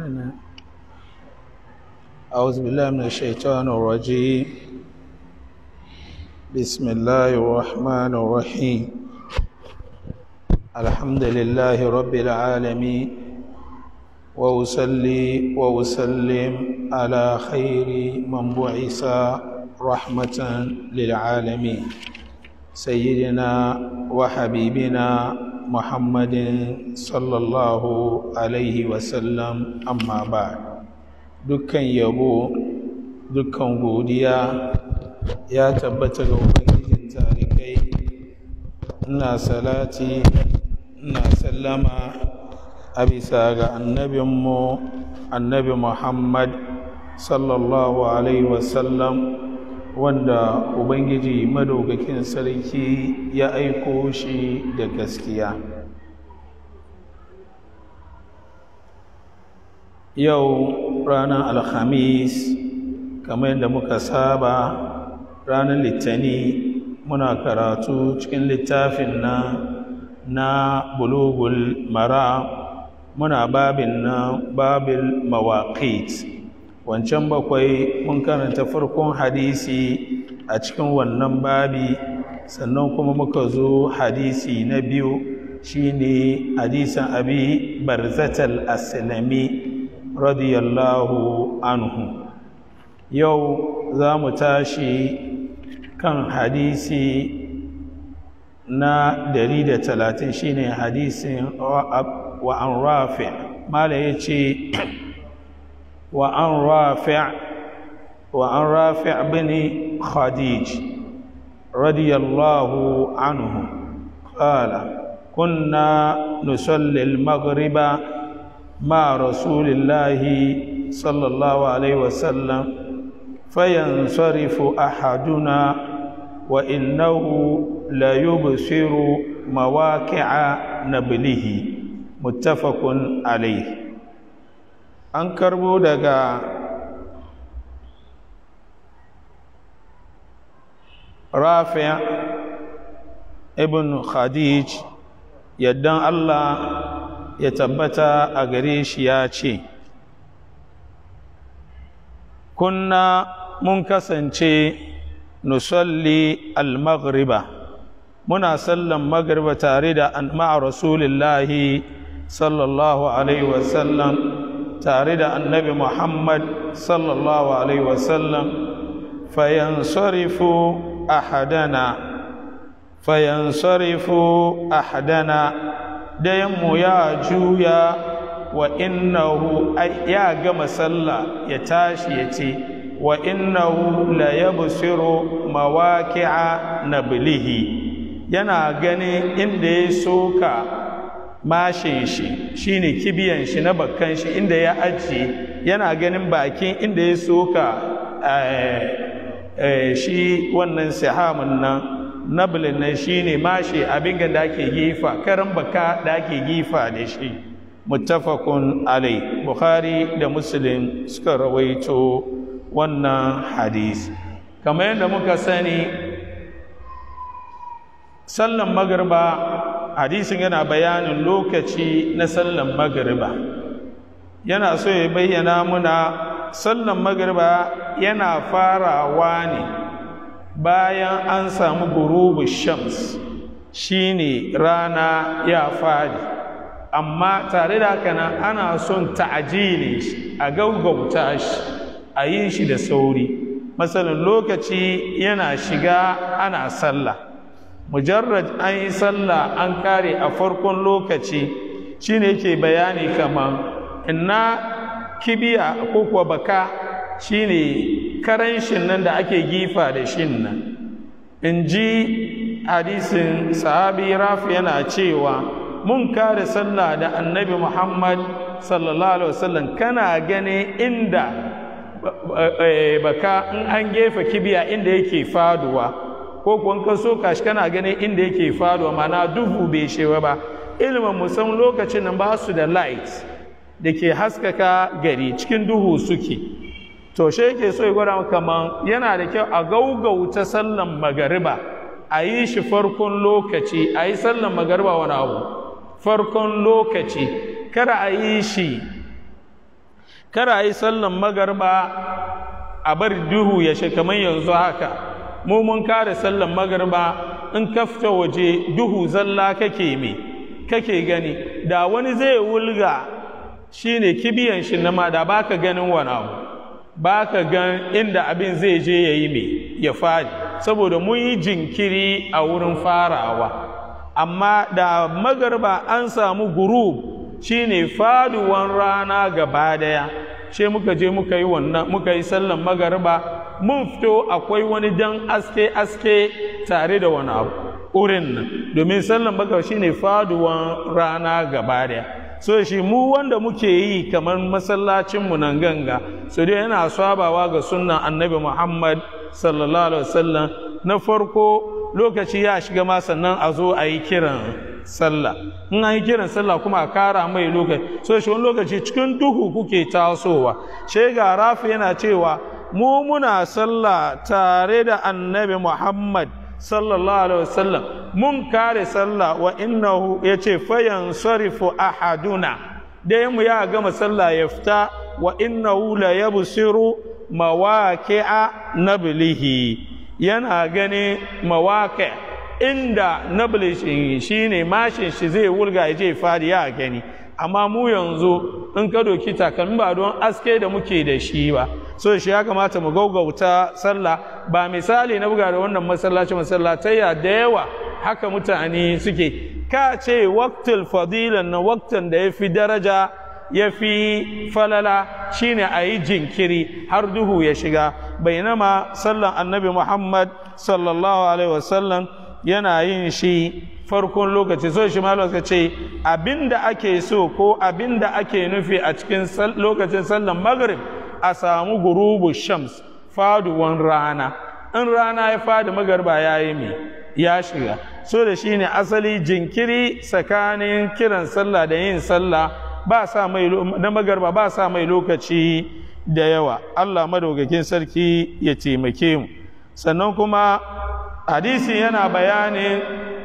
أعوذ بالله من الشيطان الرجيم بسم الله الرحمن الرحيم الحمد لله رب العالمين وأصلي وأسلم على خير من بعث رحمة للعالمين سيدنا وحبيبنا محمد صلى الله عليه وسلم أما بعد dukkan yabo dukkan godiya ya tabbata ga ubangijin tarikai ina salati ina sallama a bisa ga annabinmu annabi muhammad sallallahu alaihi wasallam wanda ubangiji madaukakin sarki ya aiko shi da gaskiya yau ranar alhamis kamar yadda muka saba ranar litani muna karatu cikin littafin na na bulugul mara muna babin na babil mawaqit wancan bakwai mun karanta farkon hadisi a cikin wannan babi sannan kuma muka zo hadisi na biyu shine hadisan abi barzatal aslami radiyallahu anhu yau za mu tashi kan hadisi na talatin shine hadisin wa an rafi mala ya ce wa an rafi wa an rafi bin khadij radiyallahu anhu qala kunna nusalli al-maghriba مع رسول الله صلى الله عليه وسلم فينصرف أحدنا وإنه لا يبصر مواقع نبله متفق عليه an karbo daga rafi ibn khadij yaddan allah ya tabbata a gare shi ya ce kunna mun kasance nusalli al-maghriba muna sallan maghriba tare da ma'a rasulillahi sallallahu alaihi wasallam tare da annabi muhammad sallallahu alaihi wasallam fayansarifu ahadana fayansarifu ahadana dayanmu ya juya wa innahu ya gama sallah ya tashi ya ce wa innahu la yabsiru mawaqi'a nablihi yana ganin inda ya soka mashin shi shine kibiyan shi na bakkan shi inda ya ajiye yana ganin bakin inda ya soka shi wannan sihamun nan nablin nan shine mashi abin da ake gifa karan baka da ake gifa da shi muttafaqun alai bukhari da muslim suka rawaito wannan hadisi kamar yadda muka sani sallan magriba hadisin yana bayanin lokaci na sallan magriba yana so ya bayyana muna sallan magriba yana farawa ne bayan an samu gurubu shams shine rana ya fadi amma tare da haka nan ana son ta'ajili shi a gaugauta shi a yi shi da sauri matsalin lokaci yana shiga ana sallah mujarrad an yi sallah an kare a farkon lokaci shine yake bayani kamar inna kibiya ko kuwa baka shine karanshin nan da ake gifa da shin nan in ji hadisin sahabi rafi yana cewa mun kare sallah da annabi muhammad sallallahu alaihi wasallam kana gane inda baka in an gefa kibiya inda yake faduwa ko kuwa ka so kashi kana gane inda yake faduwa mana duhu bai shewa ba ilimin musan lokacin nan ba su da light da ke haskaka gari cikin duhu suke to shi yake so ya gwada kaman yana da kyau a gaugauta sallan magariba a yi shi farkon lokaci a yi sallan magariba wani abu farkon lokaci kada a yi shi kara yi sallan magarba a bar duhu ya shi kamar yanzu haka mu mun kare sallan magarba in ka fita waje duhu zalla kake me kake gani da wani zai wulga shine kibiyan shi na ma da baka ganin wani abu baka gan inda abin zai je ya yi me ya fadi saboda mun yi jinkiri a wurin farawa amma da magarba an samu gurub shine faduwan rana gaba daya ce muka je muka yi wannan muka yi sallan magarba mun fito akwai wani dan aske aske tare da wani abu urin nan domin sallan magarba shine faduwan rana gaba daya so shi mu wanda muke yi kamar masallacin mu nan ganga so dai yana sabawa ga sunnan annabi Muhammad sallallahu alaihi wasallam na farko lokaci ya shiga ma sannan a zo a yi kiran sallah in an yi kiran sallah kuma a kara mai lokaci so shi wani lokaci cikin duhu kuke tasowa shi ga rafi yana cewa mu muna sallah tare da annabi muhammad sallallahu alaihi wasallam mun kare sallah wa innahu ya ce fayan sarifu ahaduna dai mu ya gama sallah ya fita wa innahu la yabsiru mawaqi'a nablihi yana gani mawaƙa inda nablishin shi ne mashin shi zai wulga ya je fadi ya gani amma mu yanzu in ka doki takalmi ba don aske da muke da shi ba so shi ya kamata mu gaugauta sallah ba misali na buga da wannan masallaci masallatayya da yawa haka mutane suke ka ce waktul fadilan na waktan da ya fi daraja ya fi falala shine a yi jinkiri har duhu ya shiga bainama sallan annabi muhammad sallallahu alaihi wasallam yana yin shi farkon lokaci so shi ma lokaci ce abinda ake so ko abinda ake nufi a cikin lokacin sallan maghrib a samu gurubu shams faduwan rana in rana ya fadi magarba ya yi mai ya shiga so da shine asali jinkiri tsakanin kiran sallah da yin sallah ba sa mai na magarba ba sa mai lokaci da yawa Allah madaukakin sarki ya taimake mu sannan kuma hadisi yana bayanin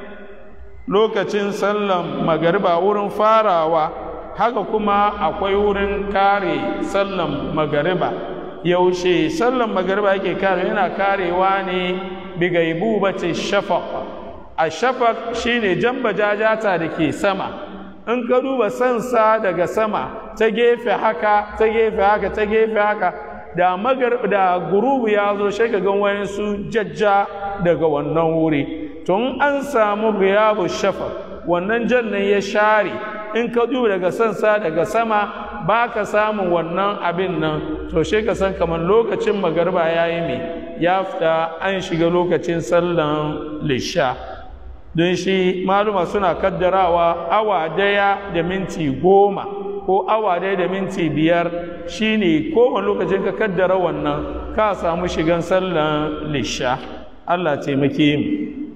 lokacin sallan magariba wurin farawa haka kuma akwai wurin kare sallan magariba yaushe sallan magariba yake kare yana karewa ne bigaibu bace shafaq a shafaq shine jamba jajata da ke sama in ka duba sansa daga sama ta gefe haka ta gefe haka ta gefe haka da magar da gurubu ya zo sai ka gan wani su jajja daga wannan wuri tun an samu giyabu shafa wannan jannan ya share in ka duba daga sansa daga sama ba ka samun wannan abin nan to sai ka san kamar lokacin magarba ya yi mai ya fita an shiga lokacin sallan lisha don shi maluma suna kaddarawa awa daya da minti goma ko awa daya da minti biyar shine kowane lokacin ka kaddara wannan ka samu shigan sallan lisha Allah taimake mu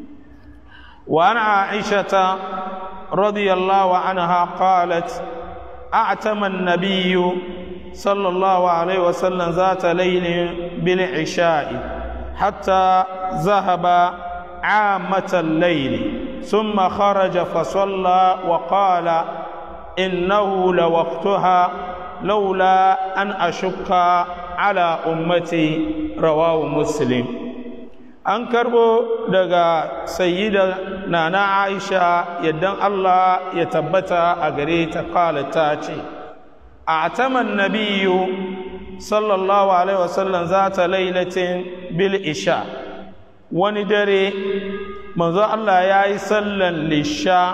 wa ana aishata radiyallahu anha qalat a'tama an-nabiy sallallahu alaihi wasallam zata laylin bil isha'i hatta zahaba عامة الليل ثم خرج فصلى وقال إنه لوقتها لولا أن أشك على أمتي رواه مسلم an karbo daga sayyida nana aisha yaddan allah ya tabbata a gare ta kala ta ce a ataman nabiyu sallallahu alaihi wasallam za ta lailatin bil isha wani dare manzo Allah ya yi sallan lisha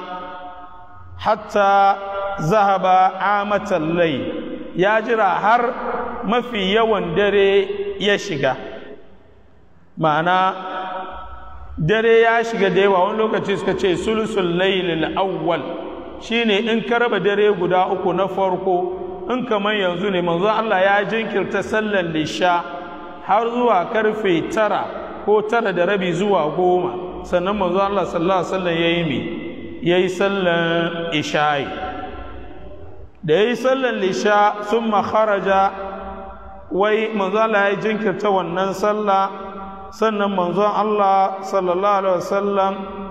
hatta zahaba amatan lai ya jira har mafi yawan dare ya shiga ma'ana dare ya shiga da yawa wani lokaci suka ce sulusul lailil awwal shine in ka raba dare guda uku na farko in kamar yanzu ne manzo Allah ya jinkirta sallan lisha har zuwa karfe tara ko tara da rabi zuwa goma sannan manzo Allah sallallahu alaihi wasallam yayi mi yayi sallan isha'i da yayi sallan lisha summa kharaja wai manzo Allah ya jinkirta wannan sallah sannan manzo Allah sallallahu alaihi wasallam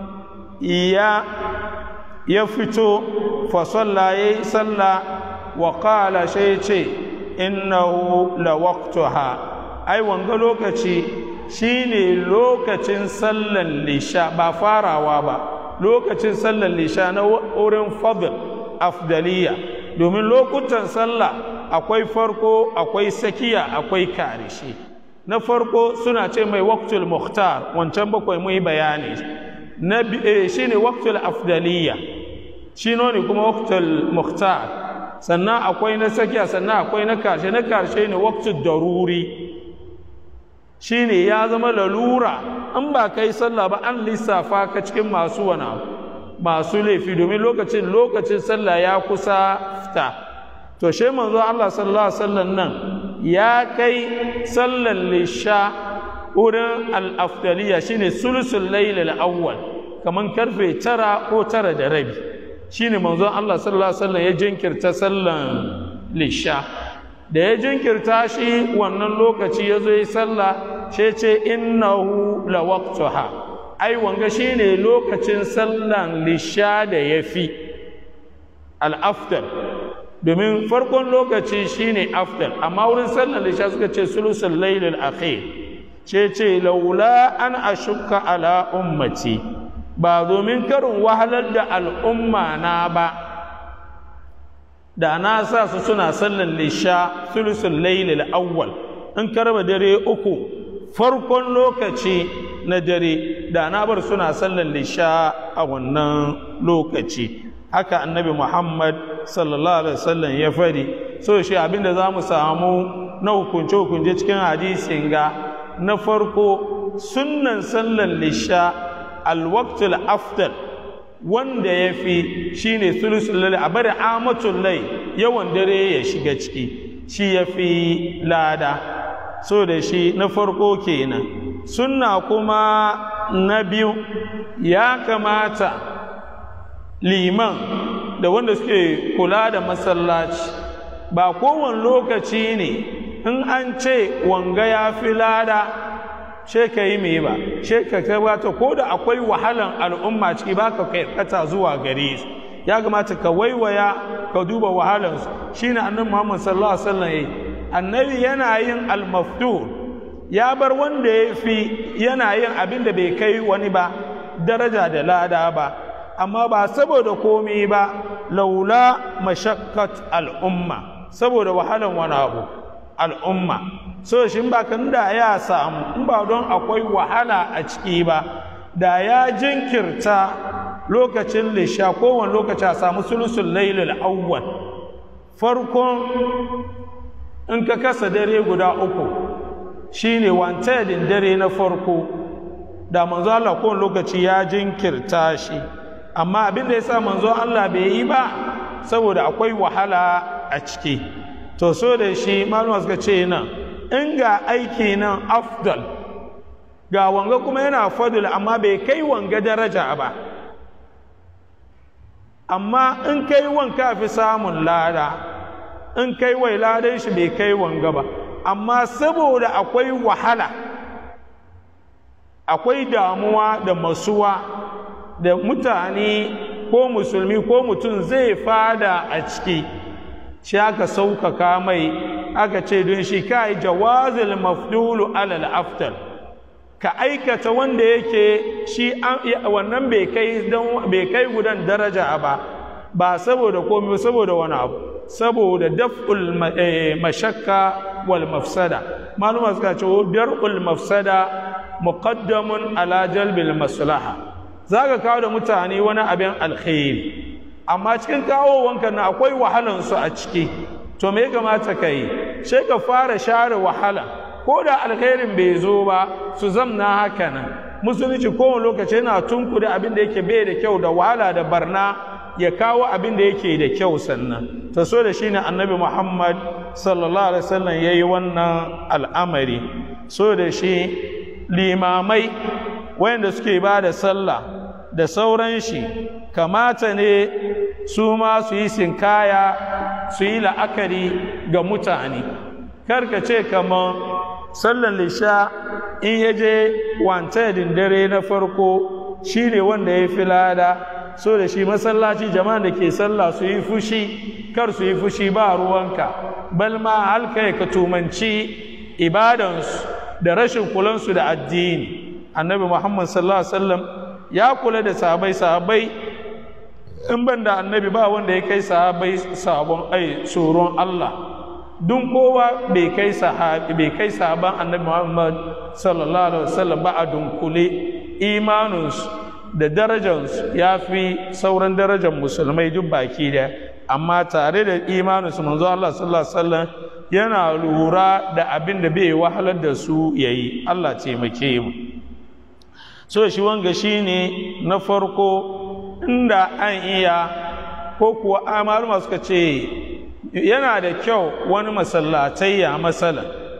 ya ya fito fa salla yayi sallah wa qala shay ce innahu la waqtuha ai wanga lokaci shine lokacin sallan lisha ba farawa ba lokacin sallan lisha na wurin fadl afdaliya domin lokutan sallah akwai farko akwai sakiya akwai karishe na farko suna ce mai waqtul muhtar wancan bakwai mu yi bayani na shine waqtul afdaliya shi ne kuma waqtul muhtar sannan akwai na sakiya sannan akwai na karshe na karshe ne waqtul daruri shine ya zama lalura in ba kai sallah ba an lissafa ka cikin masu wana masu laifi domin lokacin lokacin sallah ya kusa fita to she manzo Allah sallallahu alaihi wasallam nan ya kai sallan lisha wurin al-afdaliya shine sulusul layl al-awwal kaman karfe tara ko tara da rabi shine manzo Allah sallallahu alaihi wasallam ya jinkirta sallan lisha da ya jinkirta shi wannan lokaci ya zo yi sallah shi ce innahu la waqtuha ai wanga shine lokacin sallan lisha da yafi al-afdal domin farkon lokaci shine afdal amma wurin sallan lisha suka ce sulusul layl al-akhir ce ce laula an ashukka ala ummati ba domin karin wahalar da al'umma na ba da na sa su suna sallan lisha sulusul laylil awwal in karba dare uku farkon lokaci na dare da na bar suna sallan lisha a wannan lokaci haka annabi muhammad sallallahu alaihi wasallam ya fadi so shi abinda za mu samu na hukunce hukunce cikin hadisin ga na farko sunnan sallan lisha alwaqtul afdal wanda ya fi shi ne sulusun lalle a bari amatun lai yawan dare ya shiga ciki shi ya fi lada so da shi na farko kenan sunna kuma na biyu ya kamata liman da wanda suke kula da masallaci ba kowane lokaci ne in an ce wanga ya fi lada she ka yi mai ba she ka gabata ko da akwai wahalan al'umma ciki ba ka kata zuwa gare su ya kamata ka waiwaya ka duba wahalansu shine annabi Muhammad sallallahu alaihi wasallam yayi annabi yana yin al-maftur ya bar wanda ya fi yana yin abin da bai kai wani ba daraja da lada ba amma ba saboda komai ba laula mashakkat al'umma saboda wahalan wani abu al'umma so shi ba kan da ya samu in ba don akwai wahala a ciki ba da ya jinkirta lokacin lisha kowane lokaci a samu sulusun lailul awwal farkon in ka kasa dare guda uku shine wantadin dare na farko da manzo Allah kowane lokaci ya jinkirta shi amma abin da ya sa manzo Allah bai yi ba saboda akwai wahala a ciki to so da shi malama suka ce nan in ga aiki nan afdal ga wanga kuma yana fadul amma bai kai wanga daraja ba amma in kai wanka fi samun lada in kai wai ladan shi bai kai wanga ba amma saboda akwai wahala akwai damuwa da masuwa da mutane ko musulmi ko mutum zai fada a ciki shi aka sauƙaƙa mai aka ce don shi ka yi jawazil mafdulu alal aftal ka aikata wanda yake shi wannan bai kai bai kai gudan daraja ba ba saboda komai saboda wani abu saboda daf'ul mashakka wal mafsada maluma suka ce dar'ul mafsada muqaddamun ala jalbil maslaha zaka kawo da mutane wani abin alkhairi amma cikin kawowanka na akwai wahalansu a ciki to me ya kamata ka yi sai ka fara share wahala ko da alkhairin bai zo ba su zamna haka nan musulunci kowane lokaci yana tunkuda abin da yake bai da kyau da wahala da barna ya kawo abin da yake da kyau sannan ta so da shi ne annabi muhammad sallallahu alaihi wasallam ya yi wannan al'amari so da shi limamai wayanda suke ba da sallah da sauran shi kamata ne su ma su yi sinkaya su yi la'akari ga mutane karka ce kamar sallan lisha in ya je wantadin dare na farko shi ne wanda ya fi lada so da shi masallaci jama'a da ke sallah su yi fushi kar su yi fushi ba ruwanka bal ma halka ka tumanci ibadansu da rashin kulansu da addini annabi muhammad sallallahu alaihi wasallam ya kula da sahabai sahabai in ban da annabi ba wanda ya kai sahabai sabon ai tsoron Allah dun kowa bai kai sahabi bai kai sahaban annabi Muhammad sallallahu alaihi wasallam ba a dunkule imaninsu da darajarsu ya fi sauran darajar musulmai duk baki da amma tare da imaninsu manzo Allah sallallahu alaihi wasallam yana lura da abin da bai wahalar da su yayi Allah taimake mu so shi wanga shine na farko inda an iya ko kuwa amaluma suka ce yana da kyau wani masallatai ya matsala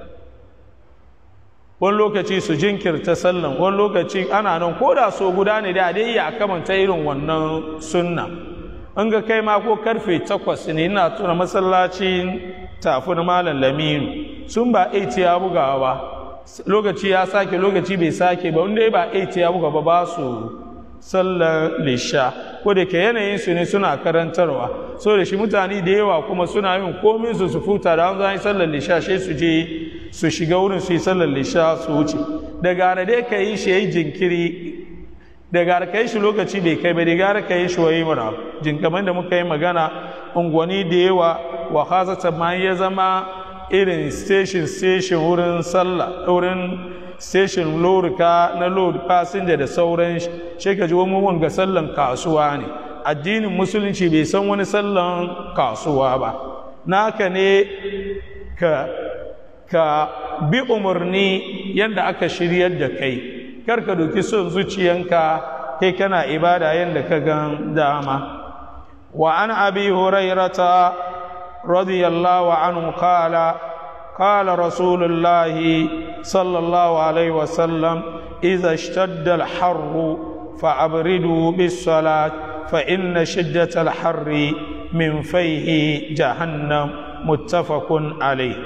wani lokaci su jinkirta sallan wani lokaci ana nan ko da so guda ne da dai ya kamanta irin wannan sunna an ga kai ma ko karfe takwas ne ina tuna masallacin tafin malam laminu sun ba 8 ya bugawa ba lokaci ya sake lokaci bai sake ba wanda ba 8 ya buga ba ba su sallar lisha ko da ke yanayin su ne suna karantarwa so da shi mutane da yawa kuma suna yin komin su su futa da an zai sallar lisha sai su je su shiga wurin su yi sallar lisha su wuce da gara dai ka yi shi yayi jinkiri da gara ka yi shi lokaci bai kai ba da gara ka yi shi wayi mura jinkaman da muka yi magana unguwanni da yawa wa hasata ma ya zama irin station station wurin sallah wurin station lorika na load passenger da sauran shi ka ji wani wanga sallan kasuwa ne addinin musulunci bai san wani sallan kasuwa ba naka ne ka ka bi umarni yadda aka shiryar da kai kar ka doki son zuciyanka kai kana ibada yadda ka gan dama wa an abi hurairata radiyallahu anhu qala قال رسول الله صلى الله عليه وسلم إذا اشتد الحر فأبردوا بالصلاة فإن شدة الحر من فيه جهنم متفق عليه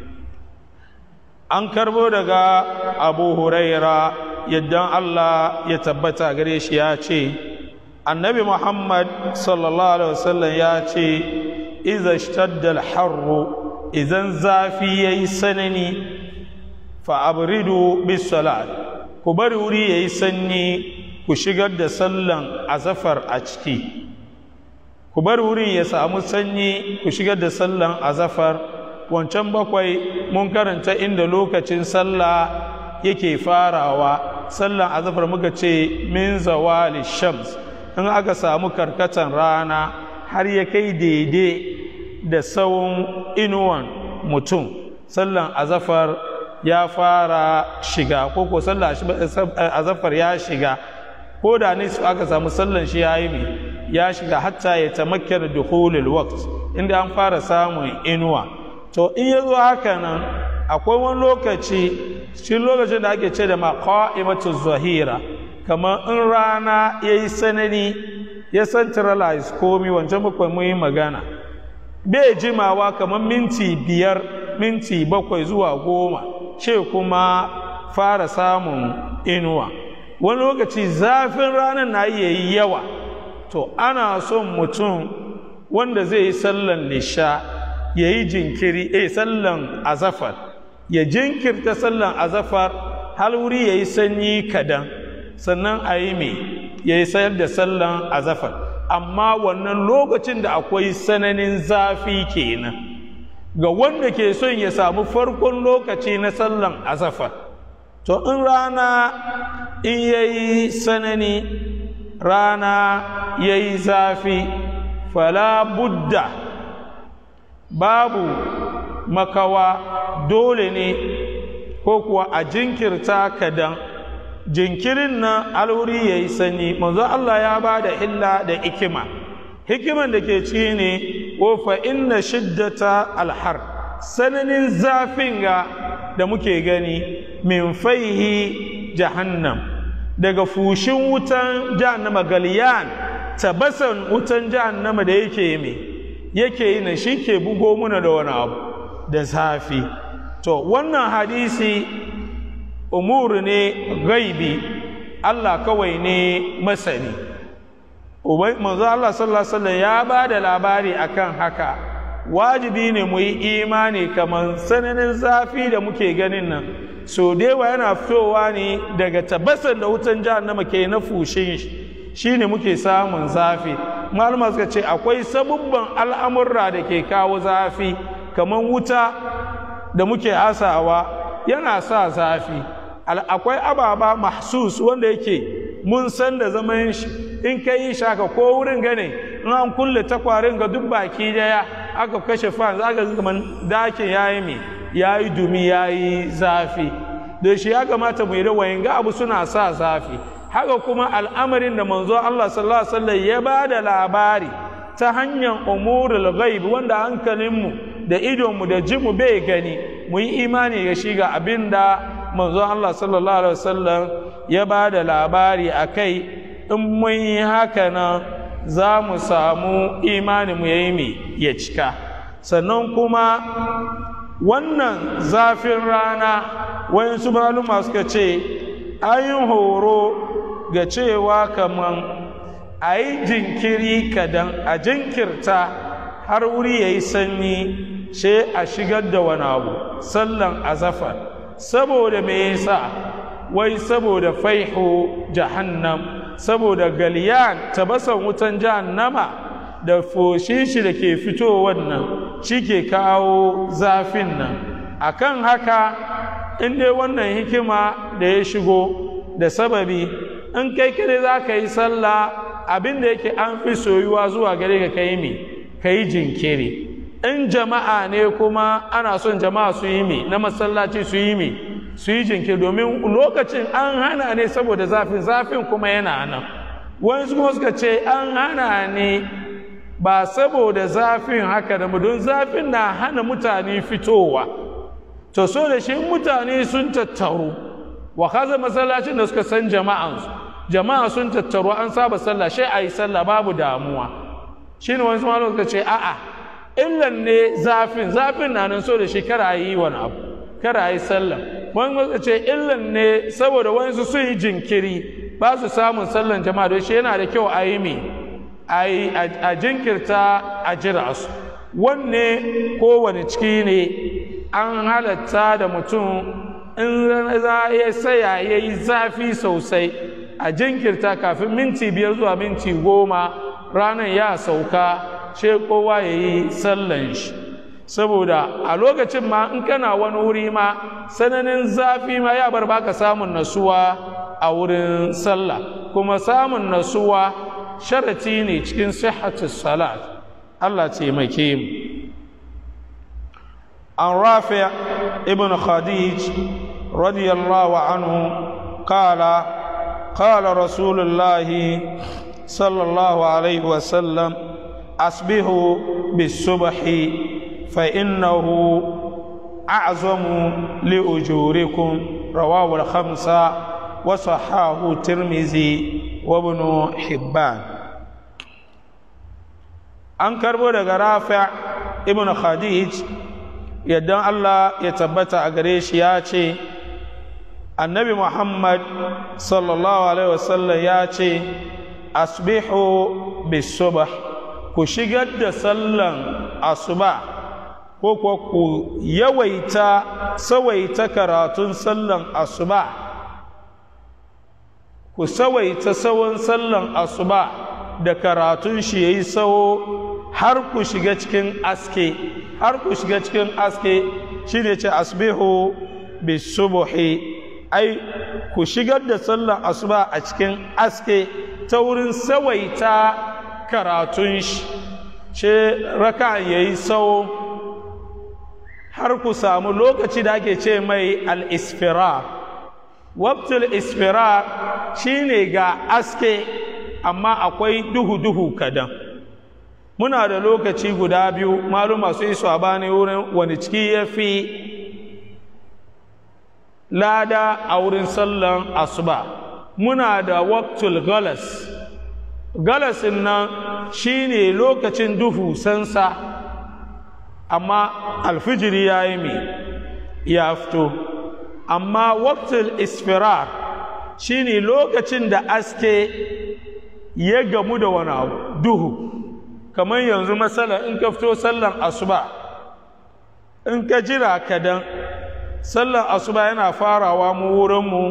an karbo daga abu huraira yadda allah ya tabbata gare shi ya ce annabi muhammad sallallahu alaihi wasallam ya ce iza shtadda harru idan zafi ya yi sanani fa'abridu bisalat ku bari wuri ya yi sanyi ku shigar da sallan azafar a ciki ku bari wurin ya samu sanyi ku shigar da sallan azafar wancan bakwai mun karanta inda lokacin sallah yake farawa sallan azafar muka ce min zawali shams in aka samu karkatan rana har ya kai daidai da tsawon inuwan mutum sallan azafar ya fara shiga ko ko sallan azafar ya shiga ko da ne aka samu sallan shi ya yi mai ya shiga hatta ya tamakkar dukhulul waqt inda an fara samun inuwa to in ya zo haka nan akwai wani lokaci shi lokacin da ake ce da maqaimatu zahira kamar in rana ya yi sanani ya centralize komi wancan bakwai mun yi magana bai jimawa kamar minti biyar minti bakwai zuwa goma ce kuma fara samun inuwa wani lokaci zafin ranar na iya yi yawa to ana son mutum wanda zai yi sallan lisha ya yi jinkiri eh sallan azafar ya jinkirta sallan azafar har wuri ya yi sanyi kadan sannan a yi mai ya yi sayar da sallan azafar amma wannan lokacin da akwai sananin zafi kenan ga wanda ke son ya samu farkon lokaci na sallan azafar to in rana in ya yi sanani rana ya yi zafi fala budda babu makawa dole ne ko kuwa a jinkirta kadan jinkirin nan alwuri ya yi sanyi manzo Allah ya ba da illa da hikima hikiman da ke ci ne ko fa inna shiddata alhar sananin zafin ga da muke gani min faihi jahannam daga fushin wutan jahannama galiyan tabasan wutan jahannama da yake mai yake yi na shi ke bugo muna da wani abu da zafi to wannan hadisi umuru ne gaibi Allah kawai ne masani manzo Allah sallallahu alaihi wasallam ya ba da labari akan haka wajibi ne mu yi imani kamar sananin zafi da muke ganin nan so dewa yana fitowa ne daga tabbasan da wutan jahannama ke na fushin shi shine muke samun zafi malama suka ce akwai sabubban al'amurra da ke kawo zafi kamar wuta da muke hasawa yana sa zafi akwai ababa mahsus wanda yake mun san da zaman shi in ka yi shaka ko wurin gane in an kulle takwarin ga duk baki daya aka kashe fan za ka zama dakin ya yi mai ya yi dumi ya yi zafi da shi ya kamata mu yi da wayan ga abu suna sa zafi haka kuma al'amarin da manzo Allah sallallahu alaihi wasallam ya ba da labari ta hanyar umurul ghaib wanda hankalinmu da idonmu da jinmu bai gani mu yi imani ga shi ga abin da manzo Allah sallallahu alaihi wasallam ya ba da labari a kai in mun yi haka nan za mu samu imani mu yayi mai ya cika sannan kuma wannan zafin rana wayansu maluma suka ce ayin horo ga cewa kaman a yi jinkiri kadan a jinkirta har wuri ya yi sanyi sai a shigar da wani abu sallan azafar saboda me yasa wai saboda faihu jahannam saboda galiyan tabasan wutan jahannama da foshin shi da ke fito wannan shi ke kawo zafin nan akan haka in dai wannan hikima da ya shigo da sababi in kai kare za ka yi sallah abin da yake an fi soyuwa zuwa gare ka kai mi ka yi jinkiri in jama'a ne kuma ana son jama'a su yi mi na masallaci su yi mi su yi jinkiri domin lokacin an hana ne saboda zafin zafin kuma yana nan wani kuma suka ce an hana ne ba saboda zafin haka da don zafin na hana mutane fitowa to so da shi mutane sun tattaru wa kaza masallacin da suka san jama'ansu jama'a sun tattaru an saba sallah shi a yi sallah babu damuwa shi ne wani malam suka ce a'a illan ne zafin zafin na nan so da shi kara yi wani abu kara yi sallah wani suka ce illan ne saboda wani su sun yi jinkiri ba su samun sallan jama'a don shi yana da kyau a yi mi a jinkirta a jira su wanne kowane ciki ne an halatta da mutum in za ya saya ya yi zafi sosai a jinkirta kafin minti biyar zuwa minti goma ranar ya sauka ce kowa ya yi sallan shi saboda a lokacin ma in kana wani wuri ma sananin zafi ma ya bar baka samun nasuwa a wurin sallah kuma samun nasuwa sharati ne cikin sihhatus salat Allah taimake mu an rafi ibn khadij radiyallahu anhu qala qala rasulullahi sallallahu alaihi wasallam asbihu bisubhi fa innahu أعظم لأجوركم رواه الخمسة وصحاه الترمذي وابن حبان an karbo daga rafi ibn khadij yadda Allah ya tabbata a gare shi ya ce annabi muhammad sallallahu alaihi wasallam ya ce asbihu bisubah ku shigar da sallan asuba ko kuwa ku yawaita sawaita karatun sallan asuba ku sawaita sawon sallan asuba da karatun shi yayi sawo har ku shiga cikin aske har ku shiga cikin aske shine ce asbihu bisubuhi ai ku shigar da sallan asuba a cikin aske ta wurin sawaita karatun shi ce raka yayi sawo har ku samu lokaci da ake ce mai al-isfirar wabtul isfirar shine ga aske amma akwai duhu-duhu kadan muna da lokaci guda biyu maluma su yi sabani wurin wani ciki ya fi lada a wurin sallan asuba muna da waqtul galas galasin nan shine lokacin duhu sansa amma alfijiri ya yi mi ya fito amma waqtul isfirar shine lokacin da aske ya gamu da wani abu duhu kamar yanzu matsala in ka fito sallar asuba in ka jira kadan sallar asuba yana farawa mu wurinmu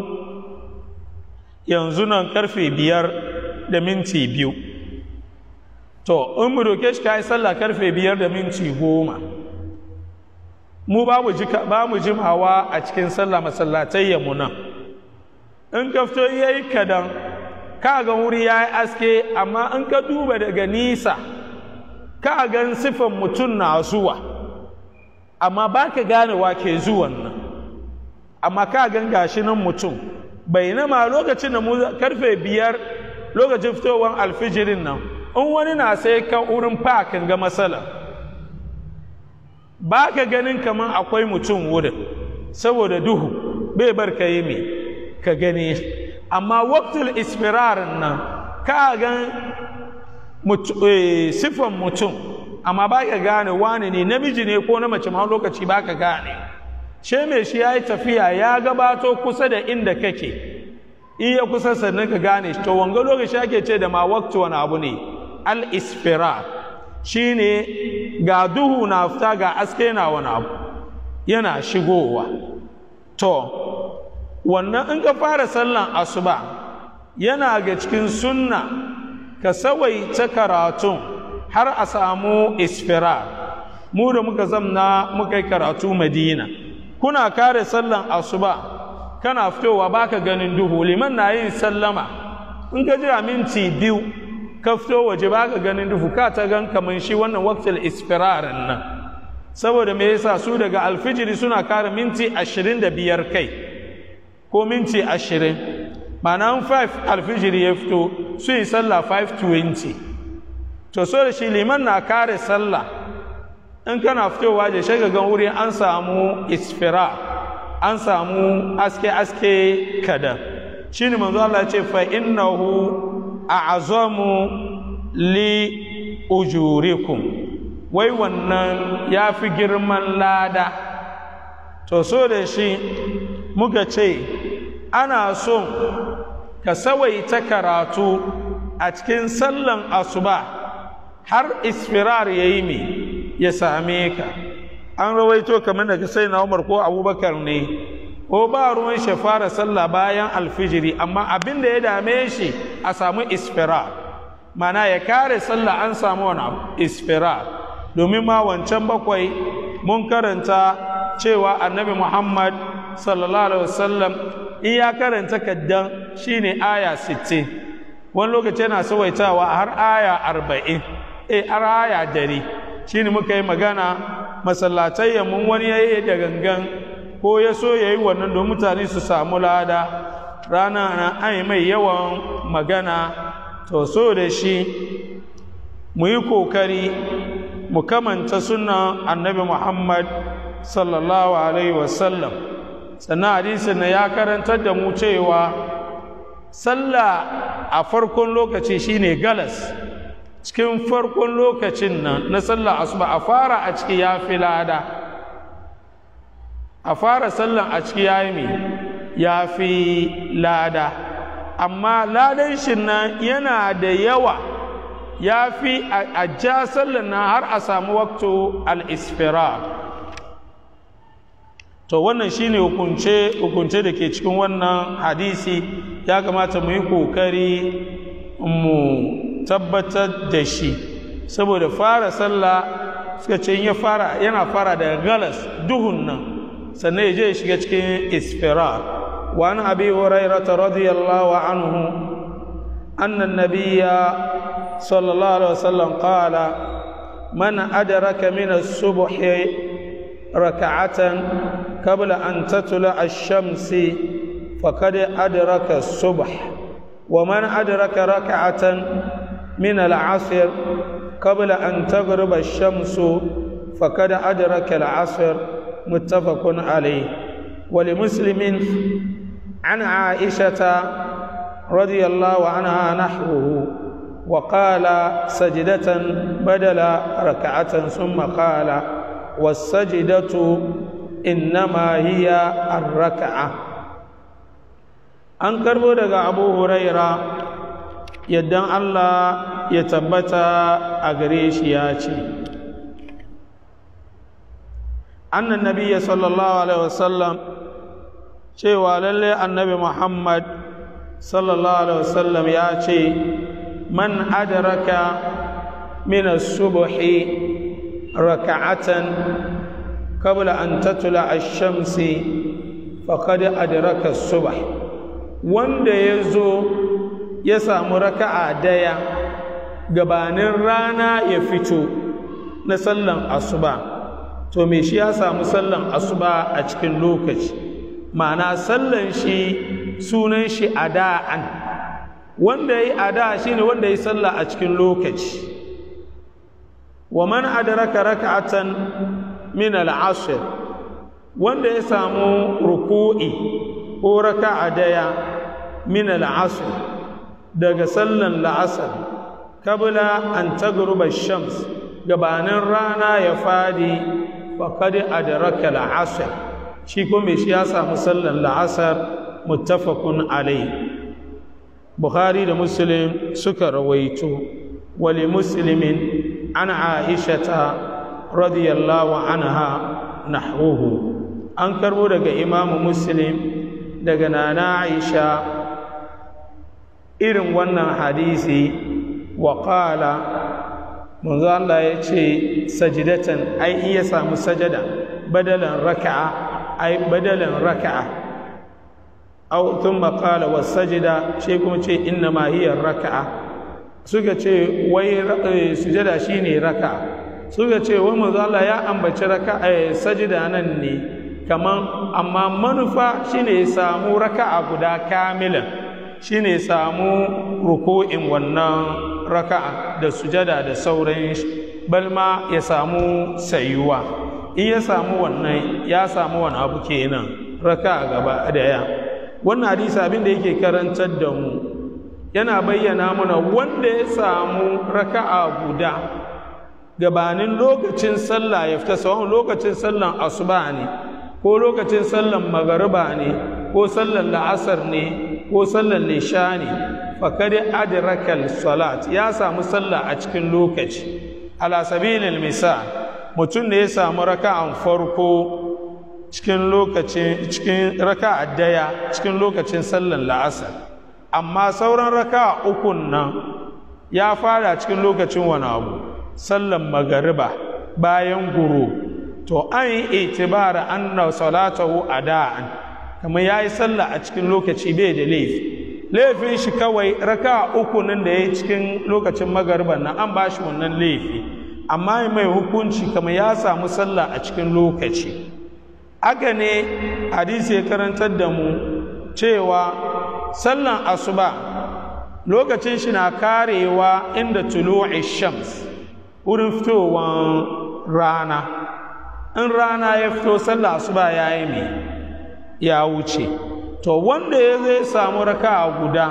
yanzu nan karfe biyar da minti biyu to in mu doke shi ka yi sallah karfe biyar da minti goma mu ba mu jimawa a cikin sallah masallatai mu nan in ka fito ya yi kadan ka ga wuri ya yi aske amma in ka duba daga nisa ka gan sifan mutum na zuwa amma ba ka gane wa ke zuwan nan amma ka gan gashi nan mutum bai nama lokacin da mu karfe biyar lokacin fitowar alfijirin nan in wani na sai kan wurin fakin ga matsala ba ka ganin kamar akwai mutum wurin saboda duhu bai bar ka yi mai ka gani amma waktul isfirarin nan ka gan sifan mutum amma ba ka gane wani ne namiji ne ko na mace ma lokaci ba ka gane she mai shi ya yi tafiya ya gabato kusa da inda kake iya kusa sannan ka gane to wanga lokaci ake ce da ma waktu wani abu ne al-isfirar shi ne ga duhu na fita ga aske na wani abu yana shigowa to wannan in ka fara sallan asuba yana ga cikin sunna ka sawaita karatun har a samu isfirar mu da muka zamna muka yi karatu madina kuna kare sallan asuba kana fitowa baka ganin duhu liman na yin sallama in ka jira minti biyu ka fito waje baka ganin duhu ka ta gan kamar shi wannan waktil isfirarin nan saboda me yasa su daga alfijiri suna kare minti ashirin da biyar kai ko minti ashirin ma'ana 5 alfijiri ya fito su yi sallah 520 to so da shi liman na kare sallah in kana fitowa da shaga gan wuri an samu isfira an samu aske-aske kada shi ne manzo Allah ce fa innahu a'azamu li ujurikum wai wannan ya fi girman lada to so da shi muka ce ana son ka sawaita karatu a cikin sallan asuba har isfirar ya yi mai ya same ka an rawaito kamar daga sai na umar ko abubakar ne ko ba ruwan shi fara sallah bayan alfijiri amma abin da ya dame shi a samu isfirar mana ya kare sallah an samu wani isfirar domin ma wancan bakwai mun karanta cewa annabi muhammad sallallahu alaihi wasallam in ya karanta kaddan shine aya 60 wani lokaci yana sawaitawa har aya 40 eh har aya 100 shine muka yi magana masallatai mun wani yayi da gangan ko ya so yayi wannan don mutane su samu lada rana na an mai yawan magana to so da shi mu yi kokari mu kamanta sunan annabi muhammad sallallahu alaihi wasallam sannan hadisin na ya karantar da mu cewa sallah a farkon lokaci shine galas cikin farkon lokacin nan na sallah asuba a fara a ciki ya fi lada a fara sallan a ciki ya yi ya fi lada amma ladan shi nan yana da yawa ya fi a ja sallan nan har a samu wakto al-isfirar to wannan shine hukunce hukunce da ke cikin wannan hadisi ya kamata mu yi kokari mu tabbatar da shi saboda fara sallah suka ce ya fara yana fara daga galas duhun nan sannan ya je ya shiga cikin isfirar wa an abi hurairah radiyallahu anhu anna an-nabiyya sallallahu alaihi wasallam qala man adraka min as-subhi ركعة قبل أن تطلع الشمس فقد أدرك الصبح ومن أدرك ركعة من العصر قبل أن تغرب الشمس فقد أدرك العصر متفق عليه ولمسلم عن عائشة رضي الله عنها نحوه وقال سجدة بدل ركعة ثم قال والسجدة إنما هي الركعة an karbo daga abu huraira yaddan Allah ya tabbata a gare shi ya ce annan nabiya sallallahu alaihi wasallam cewa lalle annabi muhammad sallallahu alaihi wasallam ya ce man adraka min as-subhi raka'atan qabla an tatla ash-shamsi faqad adraka as-subh wanda yazo ya samu raka'a daya gabanin rana ya fito na sallan asuba to me shi ya samu sallan asuba a cikin lokaci ma'ana sallan shi sunan shi ada'an wanda ya yi ada shi ne wanda ya yi sallah a cikin lokaci wa man adraka raka'atan min al'asr wanda ya samu ruku'i ko raka'a daya min al'asr daga sallan la'asar kabla an tagruba shams gabanin rana ya fadi faqad adraka al'asr shi kuma shi ya samu sallan la'asar muttafaqun alayhi bukhari da muslim suka rawaito wali muslimin an aishata radiyallahu anha nahruhu an karbo daga imamu muslim daga nana aisha irin wannan hadisi wa qala manzo Allah ya ce sajidatan ai iya samu sajada badalan raka'a ai badalan raka'a aw thumma qala wasajida shi kuma ce inna ma hiya raka'a suka ce wai sujada shine raka'a suka ce wai manzo Allah ya ambaci raka'a sajida nan ne kaman amma manufa shine ya samu raka'a guda kamilan shine ya samu ruku'in wannan raka'a da sujada da sauran balma ya samu sayuwa in ya samu wannan ya samu wani abu kenan raka'a gaba daya wannan hadisi abin da yake karantar da mu yana bayyana mana wanda ya samu raka'a guda gabanin lokacin sallah ya fita sawon lokacin sallan asuba ne ko lokacin sallan magariba ne ko sallan la'asar ne ko sallan lisha ne fakari adrakal salat ya samu sallah a cikin lokaci ala sabilil misal mutum da ya samu raka'an farko cikin lokacin cikin raka'a daya cikin lokacin sallan la'asar amma sauran raka'a ukun nan ya fara cikin lokacin wani abu sallan magariba bayan guru to an yi itibara anna salatahu ada'an kamar yayi sallah a cikin lokaci bai da laifi laifin shi kawai raka'a uku nan da yayi cikin lokacin magariba nan an bashi wannan laifi amma mai hukunci kamar ya samu sallah a cikin lokaci haka ne hadisi ya karantar da mu cewa sallan asuba lokacin shi na karewa inda tulu'i shams wurin fitowar rana in rana ya fito sallah asuba ya yi mai ya wuce to wanda ya zai samu raka'a guda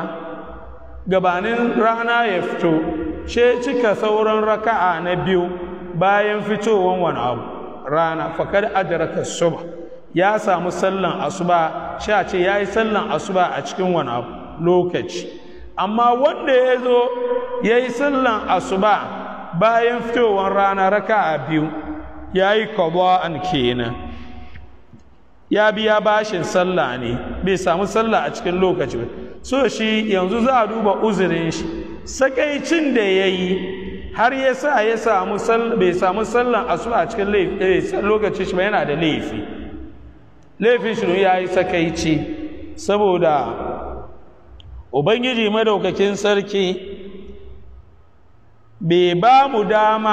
gabanin rana ya fito she cika sauran raka'a na biyu bayan fitowar wani abu rana fakar adraka subh ya samu sallan asuba sha ce ya yi sallan asuba a cikin wani abu lokaci amma wanda ya zo ya yi sallan asuba bayan fitowar rana raka a biyu ya yi an kenan ya biya bashin sallah ne bai samu sallah a cikin lokaci ba so shi yanzu za a duba uzurin shi sakaicin da ya yi har ya sa ya samu bai samu sallan asuba a cikin lokaci shi ba yana da laifi laifin shi ya yi sakaici saboda ubangiji madaukakin sarki bai ba mu dama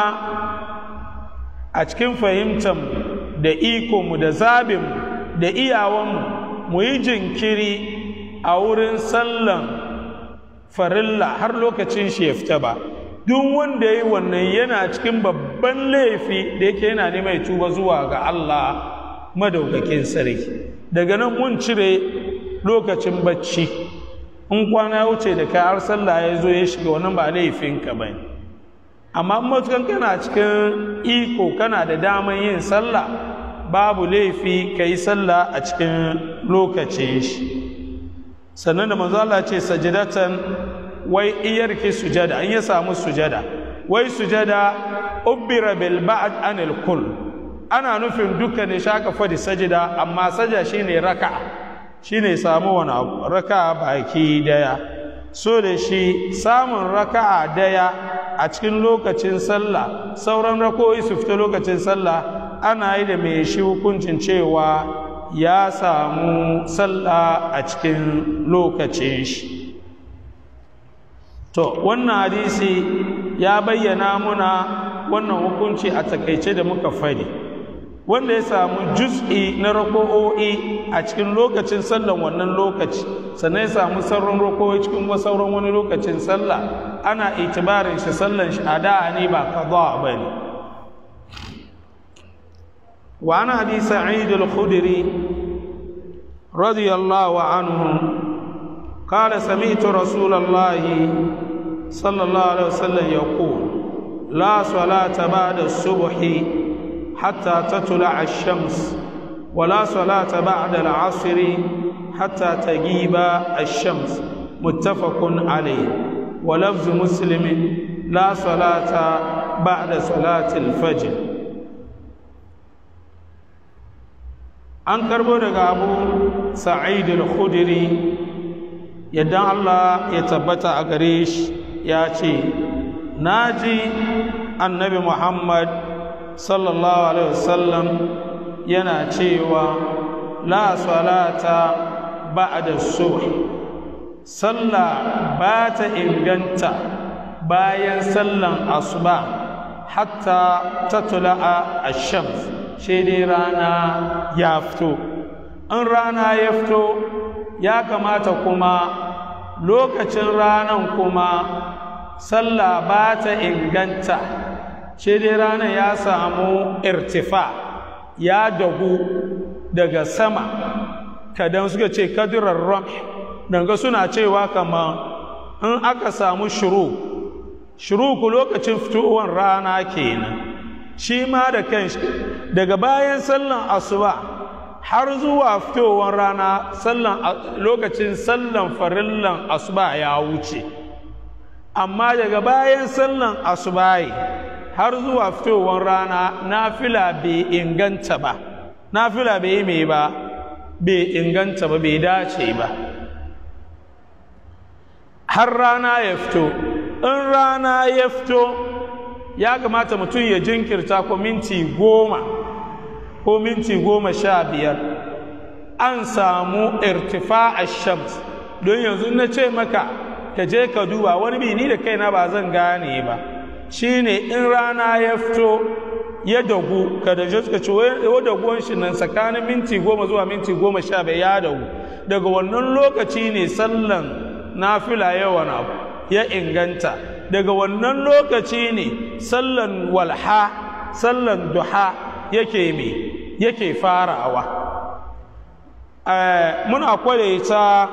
a cikin fahimtar da ikonmu da zabinmu da iyawanmu mu yi jinkiri a wurin sallan farilla har lokacin shi ya fita ba duk wanda ya yi wannan yana cikin babban laifi da yake yana neman tuba zuwa ga Allah madaukakin sarki daga nan mun cire lokacin bacci in kwana ya wuce da kai har sallah ya zo ya shiga wannan ba laifinka ba ne amma matukan kana cikin iko kana da daman yin sallah babu laifi ka yi sallah a cikin lokacin shi sannan da manzo Allah ce sajidatan wai iyarki sujada in ya samu sujada wai sujada ubbira bil ba'd anil kull ana nufin duka ne shaka fadi sajida amma saja shine raka'a shine samu wani abu raka'a baki daya so da shi samun raka'a daya a cikin lokacin sallah sauran rako'i su fita lokacin sallah ana yi da mai shi hukuncin cewa ya samu sallah a cikin lokacin shi to wannan hadisi ya bayyana muna wannan hukunci a takaice da muka fadi wanda ya samu juz'i na rako'o'i a cikin lokacin sallan wannan lokaci sannan ya samu sauran rako'o'i cikin sauran wani lokacin sallah ana itibarin shi sallan shi a da'a ne ba kaza ba ne wa ana hadi sa'id al-khudri radiyallahu anhu قال سمعت رسول الله صلى الله عليه وسلم يقول لا صلاة بعد الصبح حتى تطلع الشمس ولا صلاة بعد العصر حتى تغيب الشمس متفق عليه ولفظ مسلم لا صلاة بعد صلاة الفجر an karbo daga abu sa'id al-khudri yadda Allah ya tabbata a gare shi ya ce naji annabi Muhammad sallallahu alaihi wasallam yana cewa la salata ba'da subh sallah ba ta inganta bayan sallan asuba hatta tatla'a ash-shams sai dai rana ya fito in rana ya fito ya kamata kuma lokacin ranan kuma sallah ba ta inganta shi dai ranar ya samu irtifa ya dagu daga sama kadan suka ce kadirar ram danga suna cewa kama in aka samu shuru shuru ku lokacin fitowar rana kenan shi ma da kanshi daga bayan sallan asuba har zuwa fitowar rana sallan lokacin sallan farillan asuba ya wuce amma daga bayan sallan asubahi har zuwa fitowar rana nafila bai inganta ba nafila bai yi mai ba bai inganta ba bai dace ba har rana ya fito in rana ya fito ya kamata mutum ya jinkirta ko minti goma ko minti goma sha biyar an samu irtifa a shams don yanzu na ce maka ka je ka duba wani bi ni da kaina ba zan gane ba shine in rana ya fito ya dagu ka da suka ce wa daguwan shi nan tsakanin minti goma zuwa minti goma sha bai ya dagu daga wannan lokaci ne sallan nafila yawan abu ya inganta daga wannan lokaci ne sallan walha sallan duha yake me yake farawa muna kwadaita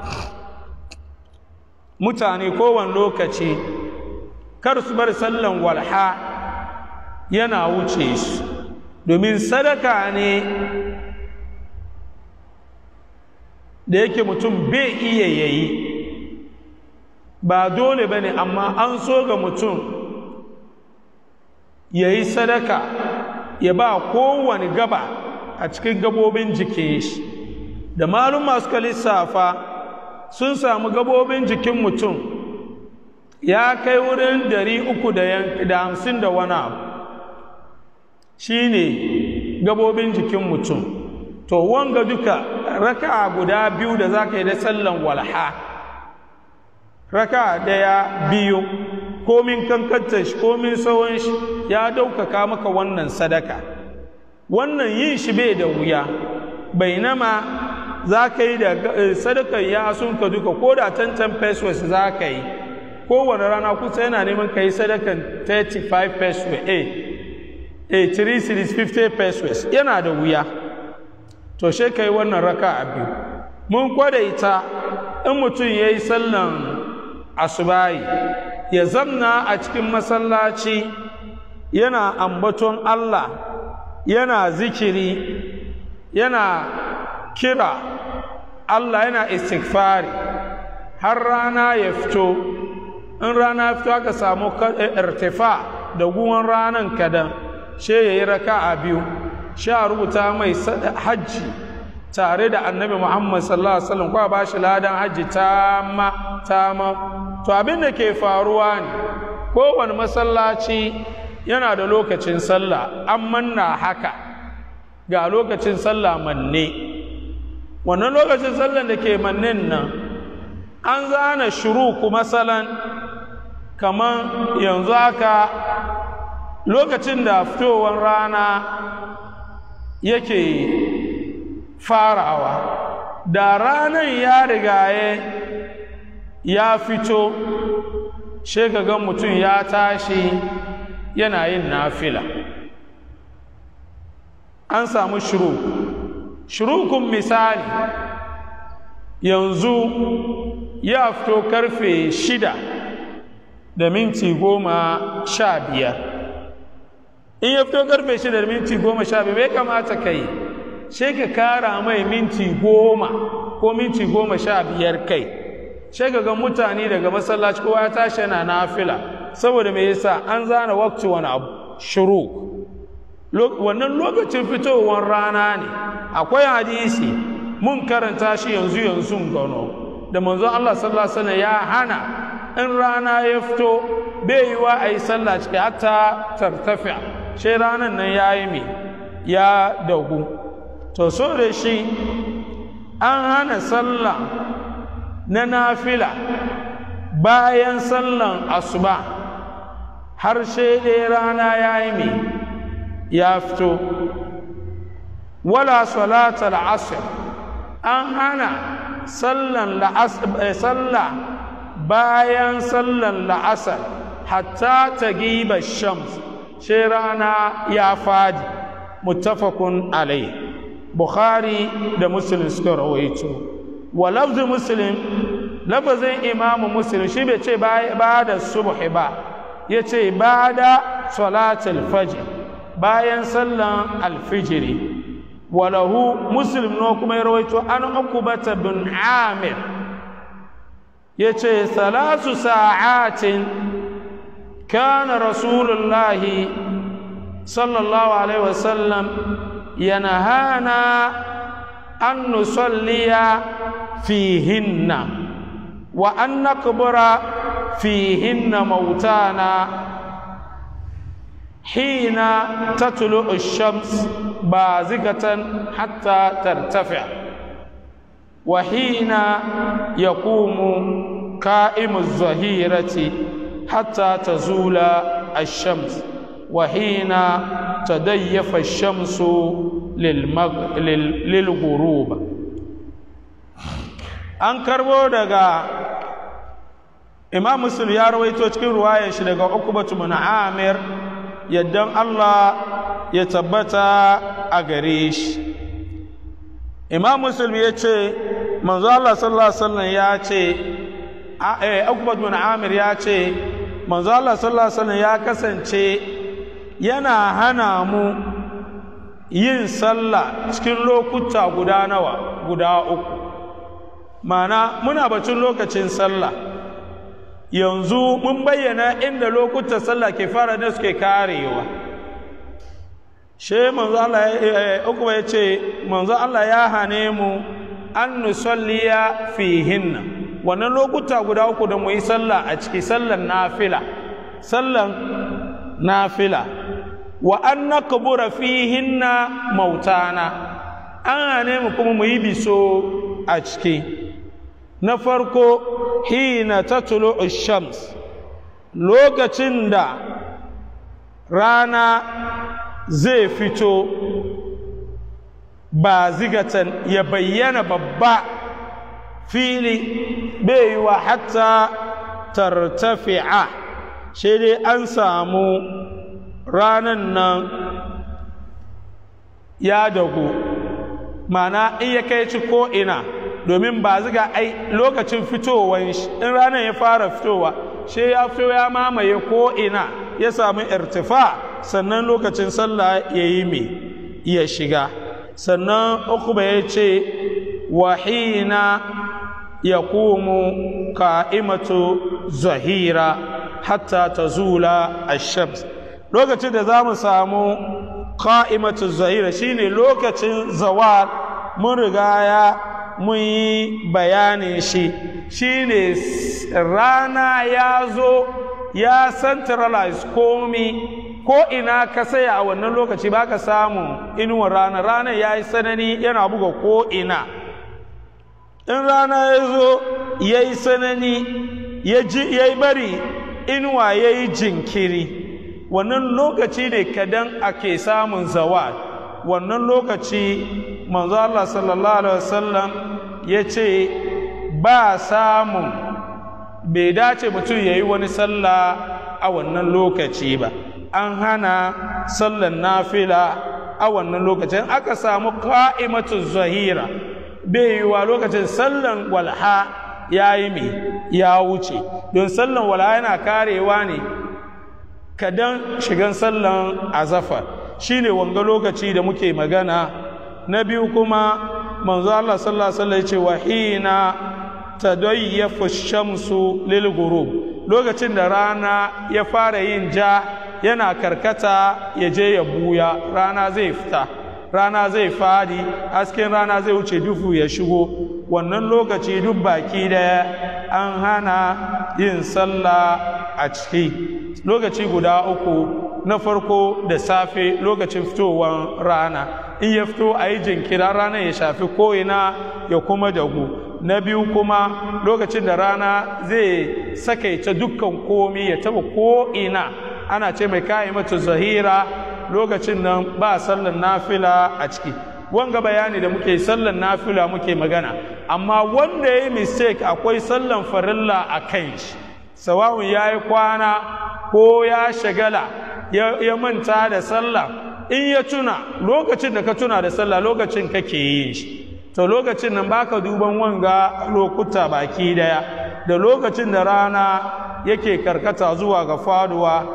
mutane kowane lokaci kar su bar sallan walha yana wuce su domin sadaka ne da yake mutum bai iya yayi ba dole ba ne amma an so ga mutum ya yi sadaka ya ba kowane gaba a cikin gabobin jikin shi da malum suka lissafa sun samu gabobin jikin mutum ya kai wurin dari uku da hamsin da wani abu shi ne gabobin jikin mutum to wanga duka raka guda biyu da za ka yi da sallan walha raka daya biyu komin kankanta shi komin tsawon shi ya daukaka maka wannan sadaka wannan yin shi bai da wuya bainama za ka yi da sadakar ya sun ka duka ko da tantan pesos za ka yi kowane rana kusa yana neman ka yi sadakan 35 pesos a a 3 series 50 pesos yana da wuya to she ka yi wannan raka a biyu mun kwadaita in mutum ya yi sallan asubayi ya zamna a cikin masallaci yana ambaton Allah yana zikiri yana kira Allah yana istighfari har rana ya fito in rana ya fito aka samu irtifa da guwan ranan kadan she ya yi raka a biyu sha rubuta mai hajji tare da annabi muhammad sallallahu alaihi wasallam kwa ba shi ladan hajji tama tama to abin da ke faruwa ne kowane masallaci yana da lokacin sallah an manna haka ga lokacin sallah manne wannan lokacin sallah da ke mannen nan an zana shuruku masalan kamar yanzu haka lokacin da fitowar rana yake farawa da ranar ya rigaye ya fito shekagan mutum ya tashi yana yin nafila an samu shuru shurukun misali yanzu ya fito karfe shida da minti goma sha biyar in ya fito karfe shida da minti goma sha biyar bai kamata ka yi sai ka kara mai minti goma ko minti goma sha biyar kai sai ka ga mutane daga masallaci kowa ya tashi yana nafila saboda me yasa an zana wakti wani abu shuru wannan lokacin fitowar rana ne akwai hadisi mun karanta shi yanzu yanzu gano da manzon Allah sallallahu alaihi wasallam ya hana in rana ya fito bai yi wa a yi sallah ciki hatta tartafiya sai ranan nan ya yi me ya dagu to so da shi an hana sallah na nafila bayan sallan asuba har sai dai rana ya yi mai ya fito wala salatal asr an hana sallan sallah bayan sallan la'asar hatta ta giba shams sai rana ya fadi muttafaqun alai bukhari da muslim suka rawaito wa lafzu muslim lafazin imamu muslim shi bai ce ba da subhi ba ya ce ba da salatul fajr bayan sallan alfijiri walahu muslim no kuma ya rawaito an ukubata bin amir ya ce salasu sa'atin kana rasulullahi sallallahu alaihi wasallam yanahana an nusalliya fihinna wa an nakbura fihinna mautana حين تطلع الشمس بازغة حتى ترتفع وحين يقوم قائم الظهيرة حتى تزول الشمس وحين تديف الشمس للمغ... لل... للغروب an karbo daga imam muslim ya rawaito cikin ruwayar shi daga ukubatu bin amir yaddan Allah ya tabbata a gare shi imam muslim ya ce manzo Allah sallallahu alaihi wasallam ya ce eh Ukbat bin Amir ya ce manzo Allah sallallahu alaihi wasallam ya kasance yana hana mu yin sallah cikin lokuta guda nawa guda uku mana muna batun lokacin sallah yanzu mun bayyana inda lokutan sallah ke fara da suke karewa she manzo Allah uku ya ce manzo Allah ya hane mu an nusalliya fihinna wannan lokuta guda uku da mu yi sallah a ciki sallan nafila sallan nafila wa an nakbura fihinna mautana an hane mu kuma mu yi biso a ciki na farko hina tatlu shams lokacin da rana zai fito ba zigatan ya bayyana babba fili bai yi wa hatta tartafi'a sai dai an samu ranan nan ya dagu mana in ya kai ci ko ina domin ba ziga ai lokacin fitowar shi in ranar ya fara fitowa shi ya fito ya mamaye ko ina ya samu irtifa sannan lokacin sallah ya yi mai ya shiga sannan ukuba ya ce wahina ya komo ka'imatu zahira hatta ta zula a shams lokacin da za mu samu ka'imatu zahira shine lokacin zawar mun rigaya mun yi bayanin shi shine rana ya zo ya centralize komi ko ina ka saya a wannan lokaci ba ka samu inuwar rana rana ya yi sanani yana buga ko ina in rana ya zo ya yi sanani ya yi bari inuwa ya yi jinkiri wannan lokaci ne kadan ake samun zawal wannan lokaci manzo Allah sallallahu alaihi wasallam ya ce ba samun bai dace mutum ya yi wani sallah a wannan lokaci ba an hana sallan nafila a wannan lokacin aka samu ka'imatu zahira bai yiwa lokacin sallan walha ya yi mai ya wuce don sallan walha yana karewa ne kadan shigan sallan azafar shine wanga lokaci da muke magana na biyu kuma manzo Allah sallallahu alaihi wasallam ya ce wa hina tadayyafu shamsu lil ghurub lokacin da rana ya fara yin ja yana karkata ya je ya buya rana zai fita rana zai fadi hasken rana zai wuce dufu ya shigo wannan lokaci duk baki daya an hana yin sallah a ciki lokaci guda uku na farko da safe lokacin fitowar rana in ya fito a yi jinkira rana ya shafi ko'ina ya kuma dagu na biyu kuma lokacin da rana zai sakaita dukkan komi ya taba ko'ina ana ce mai kayi mata zahira lokacin nan ba sallan nafila a ciki wanga bayani da muke sallan nafila muke magana amma wanda ya yi mistake akwai sallan farilla a kan shi sawawun ya yi kwana ko ya shagala ya manta da sallah in ya tuna lokacin da ka tuna da sallah lokacin kake yin shi to lokacin nan baka duban wanga lokuta baki daya da lokacin da rana yake karkata zuwa ga faduwa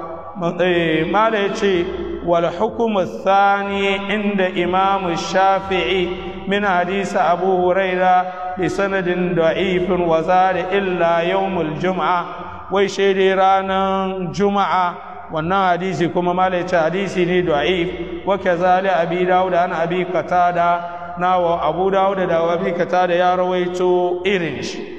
mala ya ce wal hukumu thani inda imam shafi'i min hadisi abu huraira bi sanadin da'ifin wa zari illa yawmul jum'a wai shaidai ranar juma'a wannan hadisi kuma mala ya ce hadisi ne da'if wa kazali abi dawud an abi qatada nawa abu dawud da abi qatada ya rawaito irin shi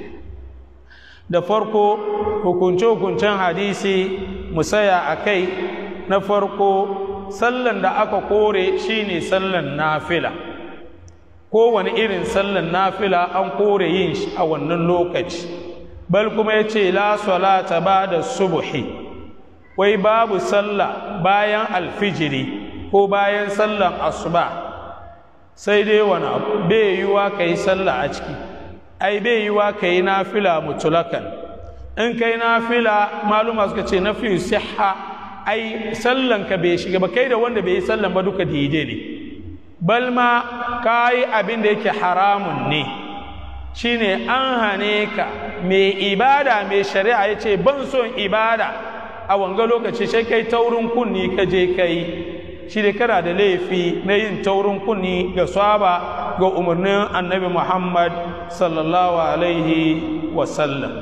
da farko hukunce-hukuncen hadisi musaya a kai na farko sallan da aka kore shine sallan nafila kowane irin sallan nafila an kore yin shi a wannan lokaci bal kuma ya ce la salata ba da subuhi wai babu sallah bayan alfijiri ko bayan sallan asuba sai dai wani abu bai yiwa ka yi sallah a ciki ai bai yiwa ka yi nafila mutulakan in kai nafila maluma suka ce na fiye siha ai sallan ka bai shiga ba kai da wanda bai yi sallan ba duka daidai ne bal ma ka yi abin da yake haramun ne shine an hane ka mai ibada mai shari'a ya ce ban son ibada a wanga lokaci sai kai taurin kunni ka je kai shi da kana da laifi na yin taurin kunni ga saba ga umarnin annabi muhammad sallallahu alaihi wasallam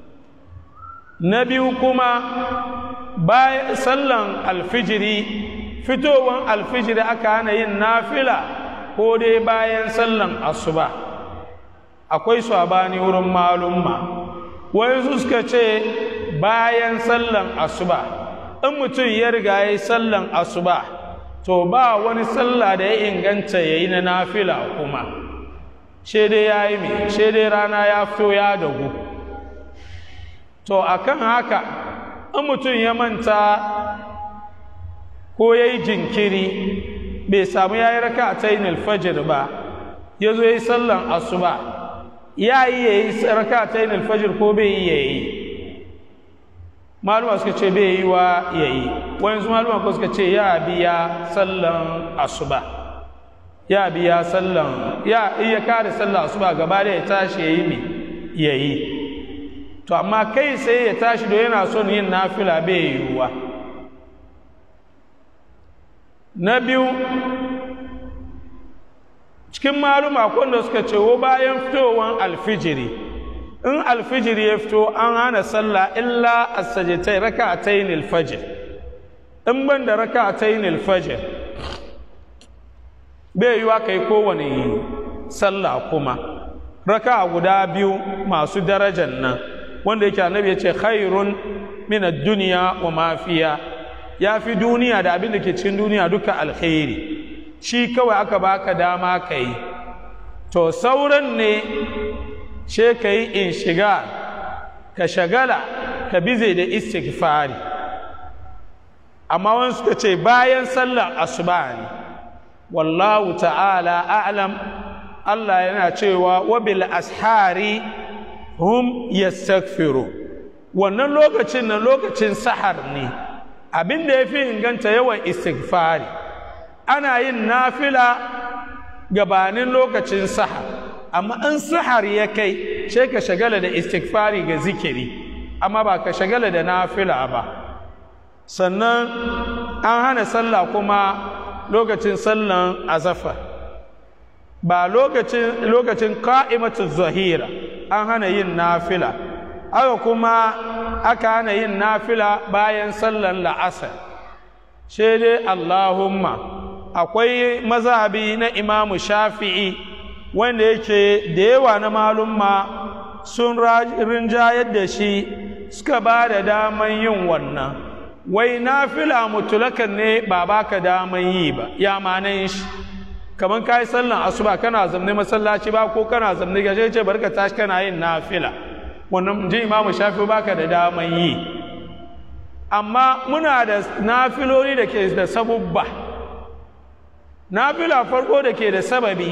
na biyu kuma bayan sallan alfijiri fitowan alfijiri aka hana yin nafila ko dai bayan sallan asuba akwai sabani wurin malumma wai suka ce bayan sallan asuba in mutum ya riga ya yi sallan asuba to ba wani sallah da ya inganta ya yi na nafila kuma dai ya yi mai dai rana ya fito ya dagu to akan haka in mutum ya manta ko ya yi jinkiri bai samu ya yi raka ta yin alfajir ba ya zo ya yi sallan asuba ya yi ya yi raka ta yin alfajir ko bai yi ya yi maluma suka ce bai yi wa ya yi wani su maluma ko suka ce ya biya sallan asuba ya biya sallan ya iya kare sallan asuba gaba da ya tashi ya yi ne ya yi to amma kai sai ya tashi da yana son yin nafila bai yiwuwa na biyu cikin maluma wanda suka ce wo bayan fitowar alfijiri in alfijir ya fito an hana sallah illa as-sajdatai raka'atayn al-fajr in ban da raka'atayn al-fajr bai yiwa kai kowane sallah kuma raka'a guda biyu masu darajan nan wanda yake annabi ya ce khairun min ad-dunya wa ma fiha ya fi duniya da abin da ke cikin duniya duka alkhairi shi kawai aka baka dama ka yi to sauran ne she ka yi in shiga ka shagala ka bize da istighfari amma wani suka ce bayan sallar asuba ne wallahu ta'ala a'lam Allah yana cewa wabil ashari hum yastaghfiru wannan lokacin nan lokacin sahar ne abin da ya fi inganta yawan istighfari ana yin nafila gabanin lokacin sahar amma in sahar ya kai sai ka shagala da istighfari ga zikiri amma ba ka shagala da nafila ba sannan an hana sallah kuma lokacin sallan azafa ba lokacin lokacin ka'imatu zahira an hana yin nafila haka kuma aka hana yin nafila bayan sallan la'asar sai dai allahumma akwai mazhabi na imamu shafi'i wanda yake da yawa na malumma sun rinjayar da shi suka ba da daman yin wannan wai nafila mutulakan ne ba baka daman yi ba ya manan shi kamar ka yi sallan asuba kana zamne masallaci ba ko kana zamne gaje ce barka tashi kana yin nafila wannan ji imamu shafi baka da daman yi amma muna da nafiloli da ke da sabubba nafila farko da ke da sababi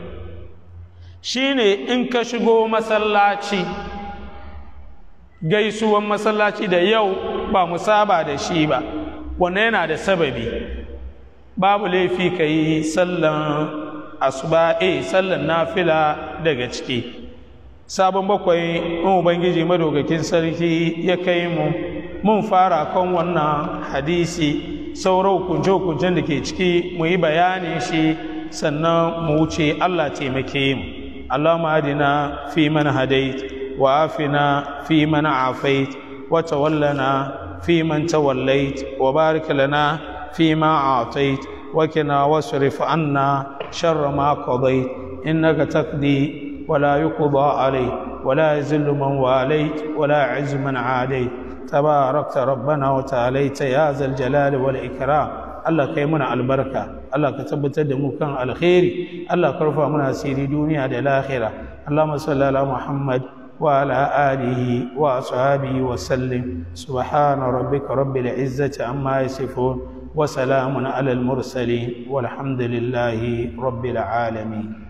shine in ka shigo masallaci gaisuwan masallaci da yau ba mu saba da shi ba wannan yana da sababi babu laifi ka yi sallan asuba eh sallan nafila daga ciki sabon bakwai in ubangiji madaukakin sarki ya kai mu mun fara kan wannan hadisi sauran hukunce-hukuncen da ke ciki mu yi bayanin shi sannan mu wuce allah taimake mu allahumma adina fi man hadait wa afina fi man afait wa tawallana fi man tawallait wa barik lana fi ma atait wa kina wasrif anna sharra ma qadait innaka taqdi ولا يقضى عليه ولا يذل من واليت ولا يعز من عاديت تباركت ربنا وتعاليت يا ذا الجلال والإكرام الله كيمنا البركة الله كتبت دمو كان الخير الله كرفع منا سيري دنيا دي الآخرة اللهم صل على محمد وعلى آله وأصحابه وسلم سبحان ربك رب العزة عما يصفون وسلام على المرسلين والحمد لله رب العالمين